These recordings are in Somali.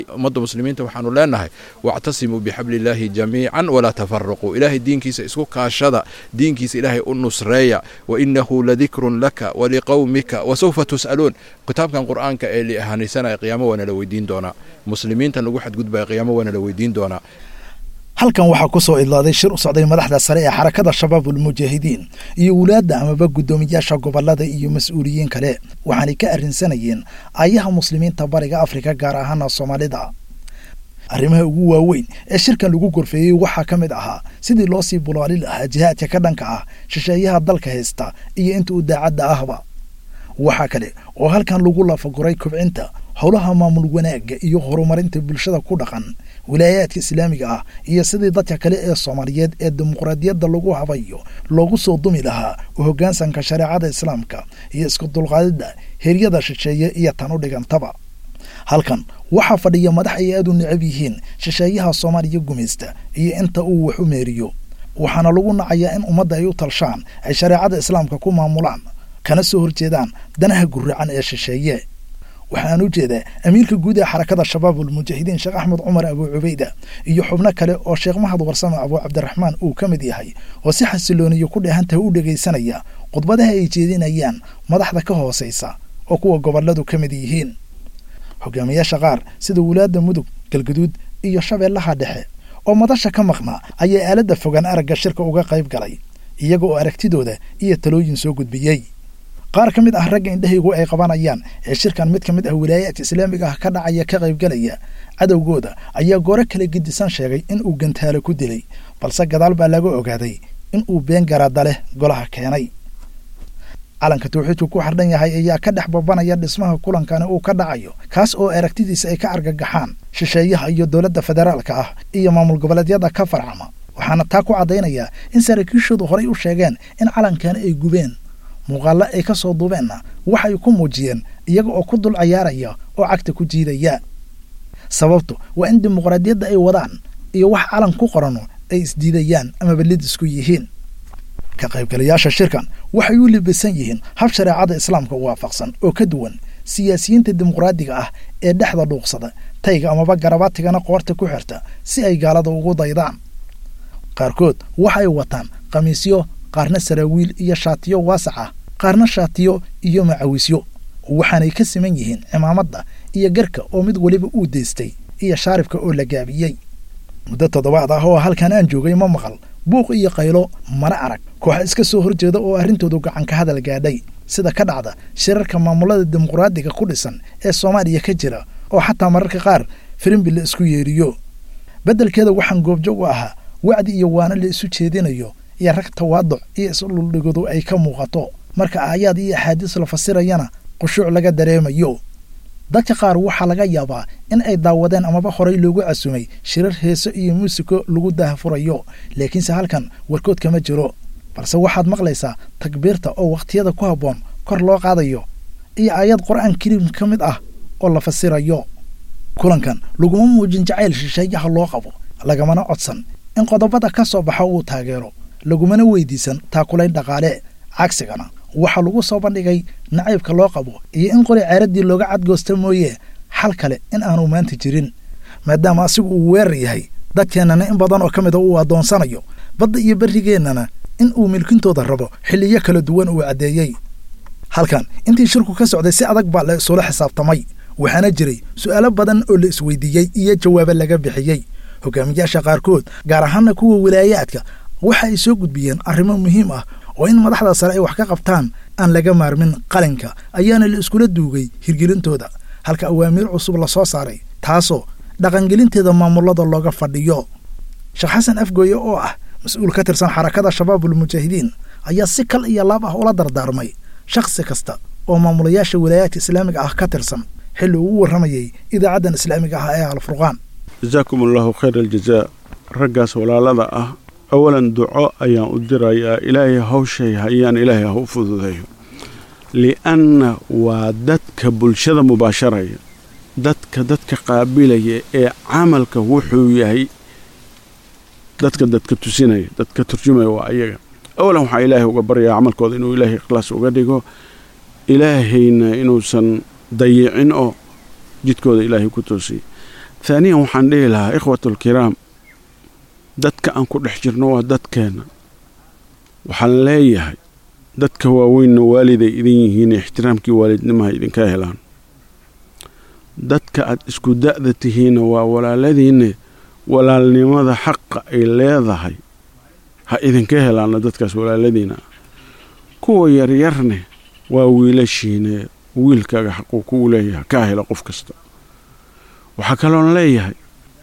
ummadda muslimiinta waxaanu leenahay wactasimuu bixabliillaahi jamiican walaa tafaraquu ilaahay diinkiisa isku kaashada diinkiisa ilaahay u nusreeya wainahu ladikrun laka waliqowmika wasawfa tus'aluun kitaabkan qur'aanka ee liahanaysanaya qiyaamo waana la weydiin doonaa muslimiintan lagu xadgudbaya qiyaamo waana la weydiin doonaa halkan waxaa ku soo idlaaday shir u socday madaxda sare ee xarakada shabaabulmujaahidiin iyo wulaadda amaba guddoomiyaasha gobollada iyo mas-uuliyiin kale waxaanay ka arrinsanayeen ayaha muslimiinta bariga afrika gaar ahaana soomaalida arrimaha ugu waaweyn ee shirkan lagu gorfeeyey waxaa ka mid ahaa sidii loo sii bulaali lahaa jihaadka ka dhanka ah shisheeyaha dalka haysta iyo inta uu daacadda ahba waxaa kale oo halkan lagu lafaguray kobcinta howlaha maamul wanaagga iyo horumarinta bulshada ku dhaqan wilaayaadka islaamiga ah iyo sidii dadka kale ee soomaaliyeed ee dimuqraadiyadda lagu habayo loogu soo dumi lahaa u hoggaansanka shareecada islaamka iyo isku dulqaadidda heryada shisheeye iyo tan u dhigantaba halkan waxaa fadhiya madax ay aad u necab yihiin shisheeyaha soomaaliya gumaysta iyo inta uu wax u meeriyo waxaana lagu nacayaa in ummadda ay u talshaan ay shareecada islaamka ku maamulaan kana soo horjeedaan danaha guracan ee shisheeye waxaan u jeedaa amiirka guud ee xarakada shabaabulmujaahidiin sheekh axmed cumar abuu cubayda iyo xubno kale oo sheekh mahad warsame abuu cabdiraxmaan uu ka mid yahay oo si xasilooniyo ku dheehantaha u dhegaysanaya khudbadaha ay jeedinayaan madaxda ka hoosaysa oo kuwa gobolladu ka mid yihiin hogaamiyaasha qaar sida wulaadda mudug galgaduud iyo shabeellaha dhexe oo madasha ka maqnaa ayaa aaladda fogaan aragga shirka uga qayb galay iyaga oo aragtidooda iyo talooyin soo gudbiyey qaar ka mid ah ragga indhahaygu ay qabanayaan ee shirkan mid ka mid ah wilaayaadka islaamiga ah ka dhacaya ka qaybgalaya cadowgooda ayaa gooro kala gedisan sheegay in uu gantaalo ku dilay balse gadaal baa laga ogaaday in uu been garaada leh golaha keenay calanka tawxiidku ku xardhan yahay ayaa ka dhex babanaya dhismaha kulankani uu ka dhacayo kaas oo aragtidiisa ay ka argagaxaan shisheeyaha iyo dowladda federaalka ah iyo maamul goboleedyada ka farcama waxaana taa ku caddaynayaa in saraakiishoodu horay u sheegeen in calankani ay gubeen muuqaallo ay ka soo duubeenna waxay ku muujiyeen iyaga oo ku dul cayaaraya oo cagta ku jiidaya sababtu waa in dimuqraadiyadda ay wadaan iyo wax calan ku qorano ay isdiidayaan amaba lid isku yihiin ka qaybgalayaasha shirkan waxay u libisan yihiin hab shareecada islaamka waafaqsan oo ka duwan siyaasiyiinta dimuqraadiga ah ee dhexda dhuuqsada tayga amaba garabaatigana qoorta ku xirta si ay gaalada ugu daydaan qaarkood waxay wataan khamiisyo qaarna saraawiil iyo shaatiyo waasac ah qaarna shaatiyo iyo macawisyo waxaanay ka siman yihiin cimaamadda iyo garka oo mid weliba uu deystay iyo shaaribka oo la gaabiyey muddo toddobaad ah oo halkan aan joogay ma maqal buuq iyo qaylo mana arag kooxa iska soo horjeeda oo arrintoodu gacanka hadal gaadhay sida ka dhacda shirarka maamulada dimuqraadiga ku dhisan ee soomaaliya ka jira oo xataa mararka qaar firimbi la isku yeeriyo beddelkeeda waxaan goobjoog u ahaa wacdi iyo waano la isu jeedinayo iyo rag tawaaduc iyo isdhuldhigadu ay ka muuqato marka aayaad iyo axaadiis la fasirayana qushuuc laga dareemayo dadka qaar waxaa laga yaabaa in ay daawadeen amaba horay loogu casumay shirar heeso iyo muusiko lagu daahfurayo laakiinse halkan warkood kama jiro balse waxaad maqlaysaa takbiirta oo wakhtiyada ku habboon kor loo qaadayo iyo aayad qur-aan kariim ka mid ah oo la fasirayo kulankan laguma muujin jacayl shisheeyaha loo qabo lagamana codsan in qodobada ka soo baxa uu taageero lagumana weydiisan taakulayn dhaqaale cagsigana waxaa lagu soo bandhigay nacaybka loo qabo iyo in qoli ceeraddii looga cadgoosta mooye xal kale in aanu maanta jirin maadaama asigu uu weerar yahay dadkeennana in badan oo ka mida uu addoonsanayo badda iyo berrigeennana in uu milkintooda rabo xilliyo kala duwan uu caddeeyey halkan intii shirku ka socday si adag baa la isula xisaabtamay waxaana jiray su'aalo badan oo la isweydiiyey iyo jawaabo laga bixiyey hogaamiyaasha qaarkood gaar ahaana kuwa wilaayaadka waxa ay soo gudbiyeen arrimo muhiim ah oo in madaxda sare ay wax ka qabtaan aan laga maarmin qalinka ayaana la iskula duugay hirgelintooda halka awaamiir cusub la soo saaray taasoo dhaqangelinteeda maamulada looga fadhiyo sheekh xasan afgooye oo ah mas-uul ka tirsan xarakada shabaabulmujaahidiin ayaa si kal iyo laab ah ula dardaarmay shakhsi kasta oo maamulayaasha wilaayaadka islaamiga ah ka tirsan xilli uu u warramayay idaacaddan islaamiga ah ee alfurqaan jasaakum allahu khayr aljazaa raggaas walaalada ah awalan duco ayaan u dirayaa ilaahay hawshay hayaan ilaahay ha u fududeeyo li'anna waa dadka bulshada mubaasharaya dadka dadka qaabilaya ee camalka wuxuu yahay dadka dadka tusinaya dadka turjumaya waa ayaga awalan waxaa ilaahay uga baryaa camalkooda inuu ilaahay ikhlaas uga dhigo ilaahayna inuusan dayicin oo jidkooda ilaahay ku toosiyay haaniyan waxaan dhihi lahaa ikhwatulkiraam dadka aan ku dhex jirno waa dadkeenna waxaan leeyahay dadka waaweynna waaliday idin yihiin ixtiraamkii waalidnimaha idinka helaan dadka aad isku da'da tihiinna waa walaaladiinne walaalnimada xaqa ay leedahay ha idinka helaana dadkaas walaaladiina ah kuwa yaryarne waa wiilashiine wiilkaaga xaquu kugu leeyahay kaa hela qof kasta waxaa kaloon leeyahay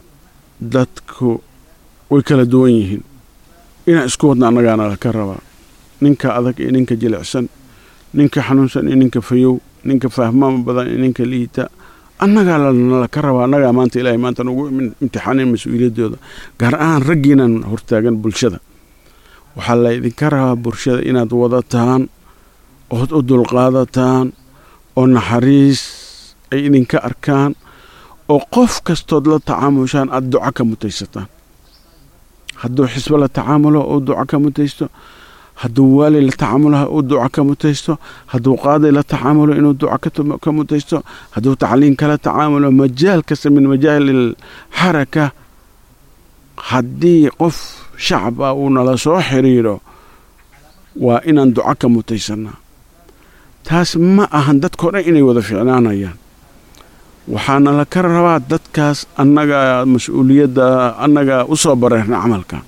dadku way kala duwan yihiin inaan isku wadna annagaana laka rabaa ninka adag iyo ninka jilicsan ninka xanuunsan iyo ninka fayow ninka fahmaama badan iyo ninka liita annagaa nalaka rabaa annagaa maanta ilaahay maanta nugu imtixaanin mas-uuliyaddooda gaar ahaan raggiinan hortaagan bulshada waxaa la idinka rabaa bulshada inaad wadataan ood u dulqaadataan oo naxariis ay idinka arkaan oo qof kastood la tacaamushaan aada duco ka mutaysataan hadduu xisbo la tacaamulo uu duco ka mutaysto hadduu waali la tacaamulaha uu duco ka mutaysto hadduu qaaday la tacaamulo inuu duco ka mutaysto hadduu tacliin kala tacaamulo majaal kasta min majaalil xaraka haddii qof shacab ah uu nala soo xiriiro waa inaan duco ka mutaysannaa taas ma ahan dadkao dhan inay wada ficnaanayaan waxaana la ka rabaa dadkaas annaga mas-uuliyadda annaga u soo bareerna camalka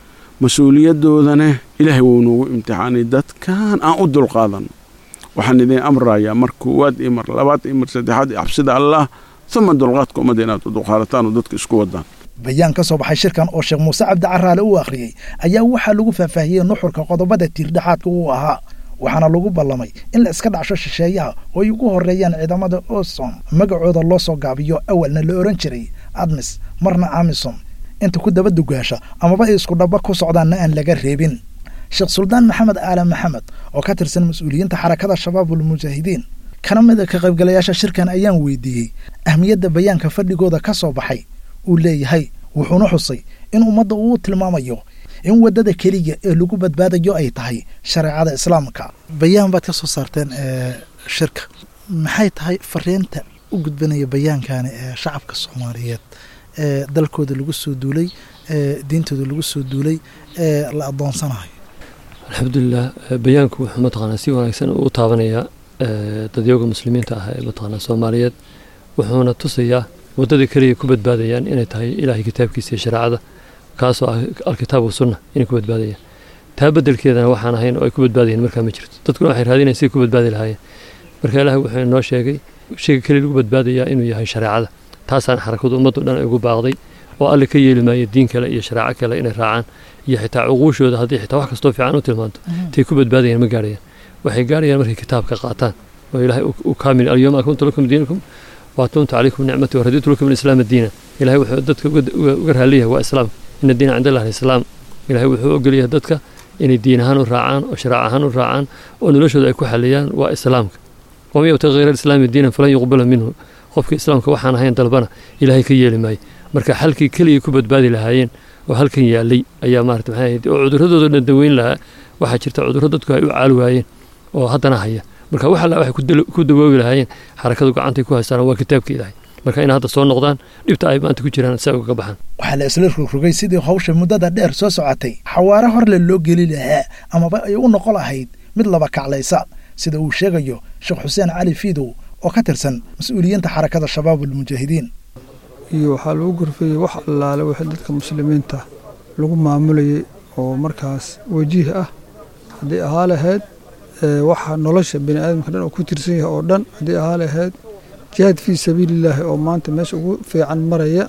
mas-uuliyadoodane ilaahay wuu nuugu imtixaanay dadkan aan u dulqaadanno waxaan idin amrayaa mar koowaad iyo mar labaad iyo mar saddexaad iyo cabsida allah uma dulqaadka ummadda inaad u dulqaadataan oo dadka isku wadaan bayaan ka soo baxay shirkan oo sheekh muuse cabdi caraale uu akhriyey ayaa waxaa lagu faahfaahiyey nuxurka qodobada tiirdhexaadka uu ahaa waxaana lagu ballamay in la iska dhacsho shisheeyaha oo ay ugu horreeyaan ciidamada osom magacooda loo soo gaabiyo awalna la odhan jiray admis marna amisom inta ku daba dugaasha amaba ay isku dhaba ku socdaanna aan laga reebin sheekh suldaan maxamed aala maxamed oo ka tirsan mas-uuliyiinta xarakada shabaabul mujaahidiin kana mid a ka qaybgalayaasha shirkan ayaan weydiiyey ahmiyadda bayaanka fadhigooda ka soo baxay uu leeyahay wuxuuna xusay in ummadda uu tilmaamayo in waddada keliya ee lagu badbaadayo ay tahay shareecada islaamka bayaan baad ka soo saarteen shirka maxay tahay fariinta u gudbanaya bayaankani ee shacabka soomaaliyeed ee dalkooda lagu soo duulay ee diintooda lagu soo duulay ee la adoonsanayo alxamdulilah bayaanku wuxuu mataqaanaa si wanaagsan u taabanayaa dadyooga muslimiinta ah ee mataqaanaa soomaaliyeed wuxuuna tusayaa waddada keliya ku badbaadayaan inay tahay ilaahay kitaabkiisa iyo shareecada kaasoo ah alkitaab wa sunna inay ku badbaadayaan taa beddelkeedana waxaan ahayn oo ay ku badbaadayeen markaa ma jirto dadkuna waxay raadinayan siday ku badbaadi lahaayeen marka ilaahay wuxuu inoo sheegay shayga keliya lagu badbaadayaa inuu yahay shareecada taasaan xarakadu ummaddu dhan ay ugu baaqday oo alle ka yeeli maayo diin kale iyo shareeco kale inay raacaan iyo xitaa cuquushooda haddii xitaa wax kastoo fiican u tilmaanto tay ku badbaadayaan ma gaarayaan waxay gaarayaan markay kitaabka qaataan oo ilaahay u kaamil alyawma akmaltu lakum diinakum waatumtu calaykum nicmati waraditu lakum alislaama diina ilahay wuxuu dadka uga raaliyahay waa islaamka ina diina cinda allahi alislaam ilahay wuxuu ogolyahay dadka inay diin ahaan u raacaan oo shareec ahaan u raacaan oo noloshooda ay ku xaliyaan waa islaamka waman yabtaqi hayra alislaami diinan falan yuqbala minhu qofka islaamka waxaan ahayn dalbana ilaahay ka yeeli maayo marka xalkii keligii ku badbaadi lahaayeen oo halkan yaalay ayaa maarata maxay ahayd oo cuduradooda dhan daweyn lahaa waxaa jirta cudurro dadku ay u caali waayeen oo haddana haya marka wax alla waxay ku dawoobi lahaayeen xarakadu gacantay ku haystaan waa kitaabka ilaahay marka in hadda soo noqdaan dhibta ay maanta ku jiraan isaga ka baxaan waxaa la isla rogrogay sidii hawsha muddada dheer soo socotay xawaare horle loo geli lahaa amaba ay u noqon lahayd mid laba kaclaysa sida uu sheegayo sheekh xuseen cali fiidow oo ka tirsan mas-uuliyiinta xarakada shabaabulmujaahidiin iyo waxaa lagu gorfeeyey wax allaale wixii dadka muslimiinta lagu maamulayay oo markaas wajiih ah haddii ahaa lahayd waxa nolosha bani aadamka dhan oo ku tirsan yahay oo dhan haddii ahaa lahayd jihaad fii sabiilillaahi oo maanta meesha ugu fiican maraya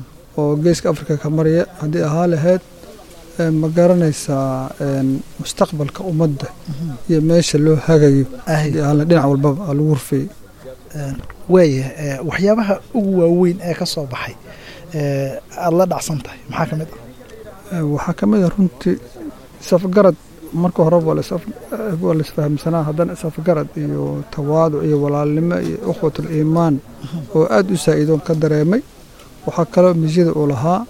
oo geeska afrika ka maraya haddii ahaa lahayd ma garanaysaa mustaqbalka ummadda iyo meesha loo hagayo dhinac walbaba aa lagu horfeeyey waaya waxyaabaha ugu waaweyn ee ka soo baxay aada la dhacsan tahay maxaa ka mid ah waxaa ka mid ah runtii safgarad marka horeba waa laisfahamsanaa haddana safgarad iyo tawaaduc iyo walaalnimo iyo ukhwatul iimaan oo aada u saa'iidoon ka dareemay waxaa kaloo misyada uu lahaa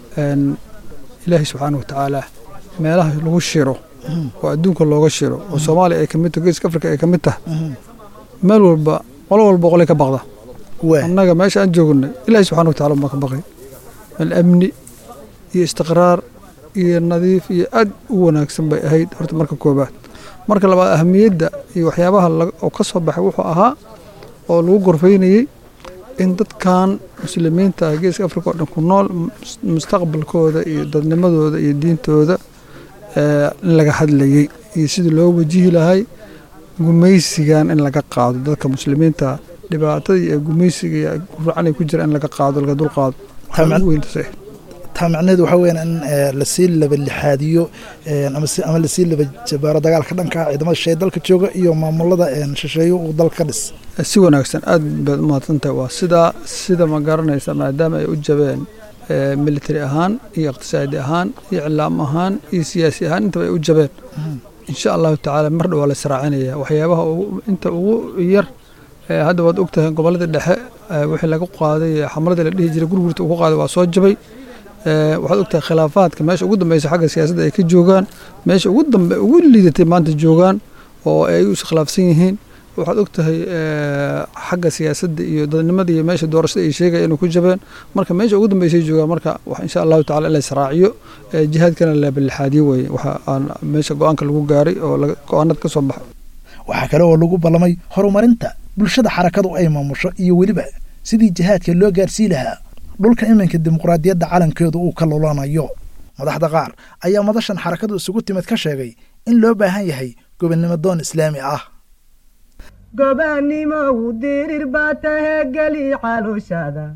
ilaahay subxaana watacaala meelaha lagu shiro oo adduunka looga shiro oo soomaaliya ay ka mid tahay geeska afrika ay ka mid tahay meel walba qolo walba qolay ka baqda annaga meesha aan joognay ilaahi subxana watacala baan ka baqay meel amni iyo istiqraar iyo nadiif iyo aad u wanaagsan bay ahayd horta marka koobaad marka labaad ahamiyadda iyo waxyaabaha oo ka soo baxay wuxuu ahaa oo lagu gorfaynayey in dadkan muslimiinta ah geeska afrika oo dhan ku nool mustaqbalkooda iyo dadnimadooda iyo diintooda in laga hadlayey iyo sidii loo wajihi lahay gumaysigan in laga qaado dadka muslimiinta dhibaatada iyo gumaysiga iyo guracan ay ku jira in laga qaado laga dulqaado taa macnaheedu waxaa weeyaan in lasii laba lixaadiyo ama lasii laba jabaaro dagaalka dhanka ah ciidamada shisheeye dalka jooga iyo maamulada shisheeyo uu dalka ka dhis si wanaagsan aad baad umahadsan tahay waa sidaa sida ma garanaysa maadaama ay u jabeen military ahaan iyo iqtisaadi ahaan iyo iclaam ahaan iyo siyaasi ahaan intaba ay u jabeen insha allahu tacaala mar dhow waa la israacinaya waxyaabaha inta ugu yar hadda waad ogtahay gobolada dhexe wixii laga qaaday xamaladii la dhihi jiray gurgurta ugu qaaday waa soo jabay waxaad ogtahay khilaafaadka meesha ugu dambeysa xagga siyaasadda ay ka joogaan meesha ugu dambe ugu liidatay maanta joogaan oo ay u iskhilaafsan yihiin waxaad ogtahay xagga siyaasadda iyo dadnimada iyo meesha doorashada ay sheegaya inay ku jabeen marka meesha ugu dambeysay joogaan marka insha allahu tacala in la israaciyo jihaadkana la balixaadiyo weye waxa aan meesha go-aanka lagu gaaray oo go-aanada ka soo baxay waxaa kale oo lagu ballamay horumarinta bulshada xarakadu ay maamusho iyo weliba sidii jihaadka loo gaarsii lahaa dhulka iminka dimuqraadiyadda calankeedu uu ka lulanayo madaxda qaar ayaa madashan xarakadu isugu timid ka sheegay in loo baahan yahay gobonnimo doon islaami ah gobaannimow dirir baa tahee geli calooshada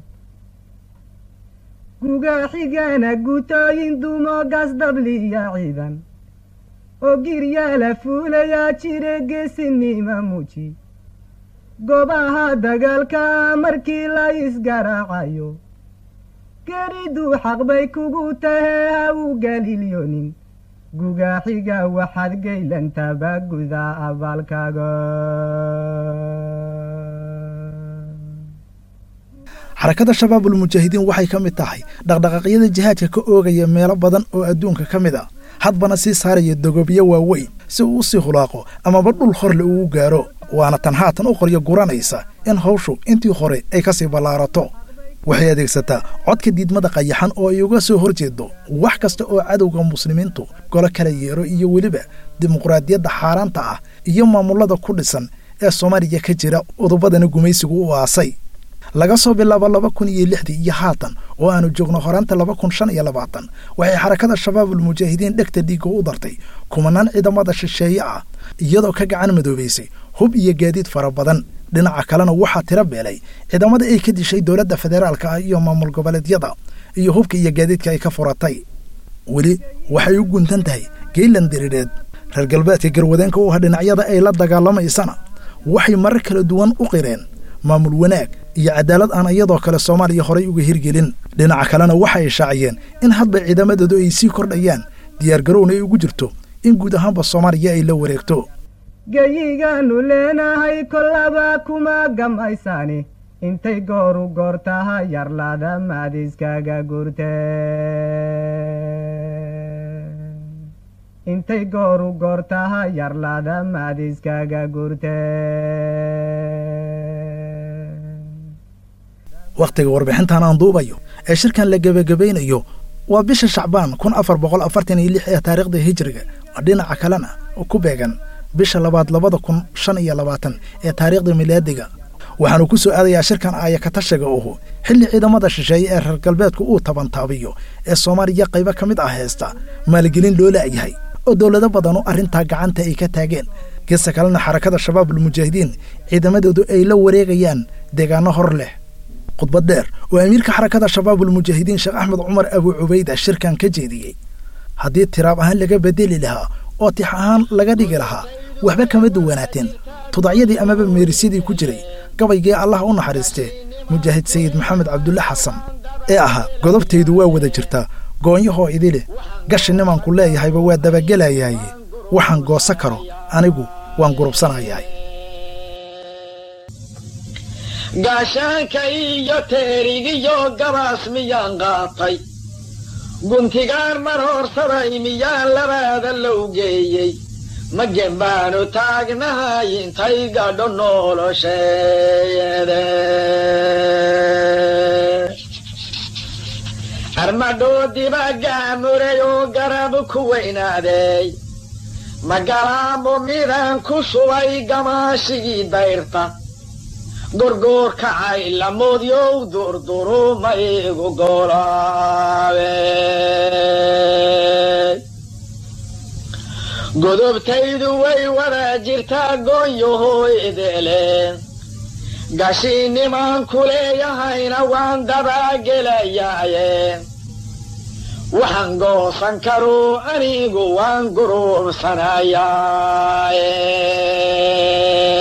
guga xigana gutooyin dumo gasdabliya ciidan oo giryaala fuulayaa jire geesinima muuji goobaha dagaalka markii la isgaraacayo geriduu xaq bay kugu tahee ha u galilyonin gugaaxiga waxaad geylantaaba guda abaalkaaga xarakada shabaabul mujaahidiin waxay ka mid tahay dhaqdhaqaaqyada jihaadka ka oogaya meelo badan oo adduunka ka mid a hadbana sii saaraya dogobyo waaweyn si uu u sii hulaaqo amaba dhul horle uu u gaaro waana tan haatan u qoryo guranaysa in hawshu intii hore ay ka sii ballaarato waxay adeegsataa codka diidmada qayaxan oo ay uga soo hor jeedo wax kasta oo cadowga muslimiintu golo kala yeero iyo weliba dimuqraadiyadda xaaraanta ah iyo maamullada ku dhisan ee soomaaliya ka jira udubadana gumaysigu u aasay laga soo bilaabo laba kun iyo lixdii iyo haatan oo aanu joogno horaanta laba kun shan iyo labaatan waxay xarakada shabaabul mujaahidiin dhegta dhiigga u dartay kumanaan ciidamada shisheeye ah iyadoo ka gacan madoobaysay hub iyo gaadiid fara badan dhinaca kalena waxaa tiro beelay ciidamada ay ka dishay dowladda federaalka ah iyo maamul goboleedyada iyo hubka iyo gaadiidka ay ka furatay weli waxay u guntan tahay geylan diriireed reer galbeedka garwadeenka u ah dhinacyada ay la dagaalamaysana waxay marar kala duwan u qireen maamul wanaag iyo cadaalad aan iyadoo kale soomaaliya horay uga hirgelin dhinaca kalena waxa ay shaaciyeen in hadba ciidamadoodu ay sii kordhayaan diyaargarowna ay ugu jirto in guud ahaanba soomaaliya ay la wareegto geyigaannu leenahay kollaba kuma gamaysaani intay gooru goor taha yarlaada maad iskaga gurte intay gooru goor taha yarlaada maad iskaga gurte wakhtiga warbixintan aan duubayo ee shirkan la gebagabaynayo waa bisha shacbaan kun afar boqol afartan iyo lix ee taariikhda hijiriga oo dhinaca kalena ku beegan bisha labaad labada kun shan iyo labaatan ee taariikhda milaadiga waxaanu ku soo aadayaa shirkan aayakatashiga uhu xilli ciidamada shisheeye ee reer galbeedku uu tabantaabiyo ee soomaaliya qaybo ka mid ah heesta maalgelin loo la'yahay oo dowlado badanu arrintaa gacanta ay ka taageen geesta kalena xarakada shabaabul mujaahidiin ciidamadoodu ay la wareegayaan deegaano hor leh khudbad dheer oo amiirka xarakada shabaabul mujaahidiin sheekh axmed cumar abuu cubayda shirkan ka jeediyey haddii tiraab ahaan laga bedeli lahaa oo tix ahaan laga dhigi lahaa waxba kama duwanaateen tudacyadii amaba meerisyadii ku jiray gabaygii allah u naxariistee mujaahid sayid maxamed cabdulle xasan ee ahaa godobtaydu waa wada jirtaa goonyahoo idileh gashi nimanku leeyahayba waa dabagelayaye waxaan goosa karo anigu waan gurubsanayahay gaashaanka iyo teerigiyo gabaas miyaan qaatay guntigaan mar horsaday miyaan labaada low geeyey magen baanu taagnahay intay gadho nolosheede armadhoodiba gaamuray oo garab ku weynaaday magalaamo midaan ku subay gamaashigii dayrta gorgoor kacay lamoodyow durduruma igu golaabe godobtaydu way wada jirtaa goonyahooydeeleen gashiinimaan ku leeyahayna waan dabaagelayaaye waxaan goosan karuu anigu waan guruubsanayaaye